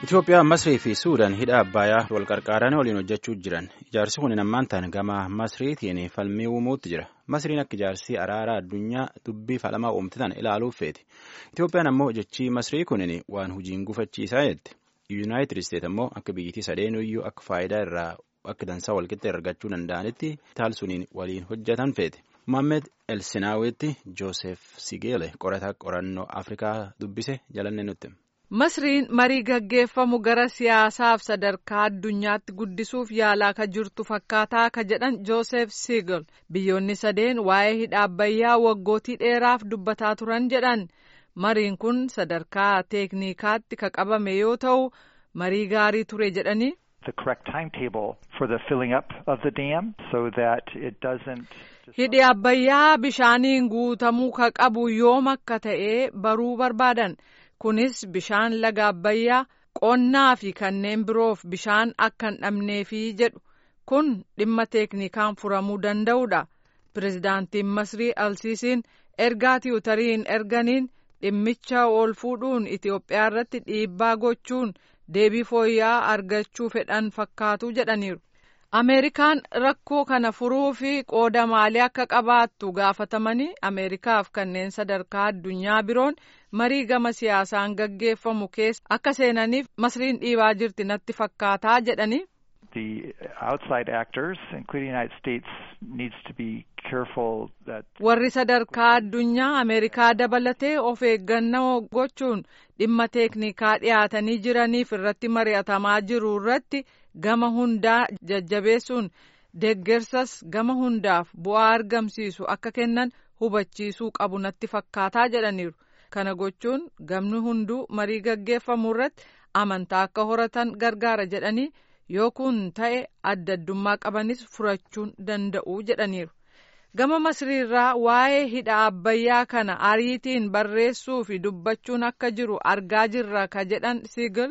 Itoophiyaa, Masrii fi Suudaan hidha Abbayyaa wal qarqaaranii waliin hojjechuu jiran. Ijaarsi kun ammaan ta'an gama Masriitiin falmii uumuutti jira. Masriin akka ijaarsi araaraa addunyaa dubbii falamaa uumte tana ilaaluuf feeti. Itoophiyaan ammoo jechii Masrii kunin waan hojiin gufachiisaa jetti. Yuunaayitid Isteet ammoo akka biyyittii sadeen iyyuu akka faayidaa irraa akka dansaa walqixa argachuu danda'anitti taalsuniin waliin hojjetan feete. Mohaammed Elsinaawitti Joosef Sigeele qorataa qorannoo Afrikaa dubbise jalanne nutti. Masriin marii gaggeeffamu gara siyaasaaf sadarkaa addunyaatti guddisuuf yaalaa ka jirtu fakkaataa ka jedhan Joosef Siigel biyyoonni sadeen waa'ee hidha Abbayyaa waggootii dheeraaf dubbataa turan jedhan mariin kun sadarkaa teeknikaatti ka qabame yoo ta'u marii gaarii ture jedhanii. Hidhi Abbayyaa bishaaniin guutamuu ka qabu yoom akka ta'e baruu barbaadan. kunis bishaan laga abbayyaa qonnaa fi kanneen biroof bishaan akka hin dhabneefi jedhu kun dhimma teeknikaan furamuu danda'udha pirezidaantiin masrii alsiisiin ergaa tiwutariin erganiin dhimmicha ol fuudhuun itiyoophiyaa irratti dhiibbaa gochuun deebii fooyya'aa argachuu fedhan fakkaatu jedhaniiru ameerikaan rakkoo kana furuu fi qooda maalii akka qabaattu gaafatamanii ameerikaaf kanneen sadarkaa addunyaa biroon marii gama siyaasaan gaggeeffamu keessa akka seenaniif masriin dhiibaa jirti natti fakkaataa jedhanii. warri sadarkaa addunyaa ameerikaa dabalatee of eeggannoo gochuun dhimma teeknikaa dhiyaatanii jiraniif irratti mari'atamaa jiru irratti gama hundaa jajjabeessuun deeggarsas gama hundaaf bu'aa argamsiisu akka kennan hubachiisuu qabu natti fakkaataa jedhaniiru. kana gochuun gamni hunduu marii gaggeeffamu irratti amantaa akka horatan gargaara jedhanii yoo kun ta'e adda addummaa qabanis furachuun danda'u jedhaniiru. gama masriirraa waa'ee hidha abbayyaa kana ariitiin barreessuu fi dubbachuun akka jiru argaa jirra ka jedhan siigil.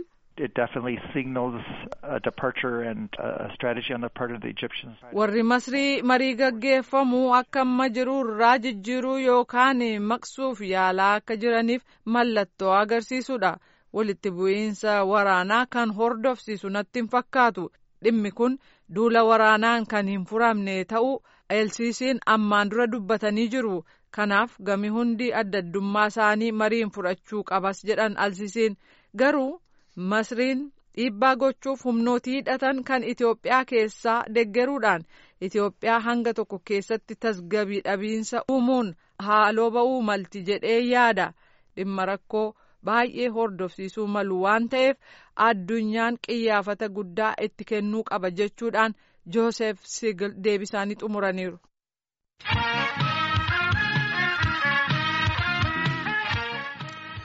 warri masrii marii gaggeeffamu akka amma jiru irraa jijjiiruu yookaan maqsuuf yaalaa akka jiraniif mallattoo agarsiisudha walitti bu'iinsa waraanaa kan hordofsiisu natti hin fakkaatu dhimmi kun duula waraanaan kan hin furamne ta'uu elsiisiin ammaan dura dubbatanii jiru kanaaf gami hundi adda addummaa isaanii mariin fudhachuu qabas jedhan alsiisiin garuu masriin dhiibbaa gochuuf humnootii hidhatan kan Itoophiyaa keessaa deggeruudhaan Itoophiyaa hanga tokko keessatti tasgabii dhabiinsa uumuun haaloo ba'uu malti jedhee yaada dhimma rakkoo baay'ee hordofsiisuu malu waan ta'eef addunyaan qiyyaafata guddaa itti kennuu qaba jechuudhaan Joosef Sigil deebisaanii xumuraniiru.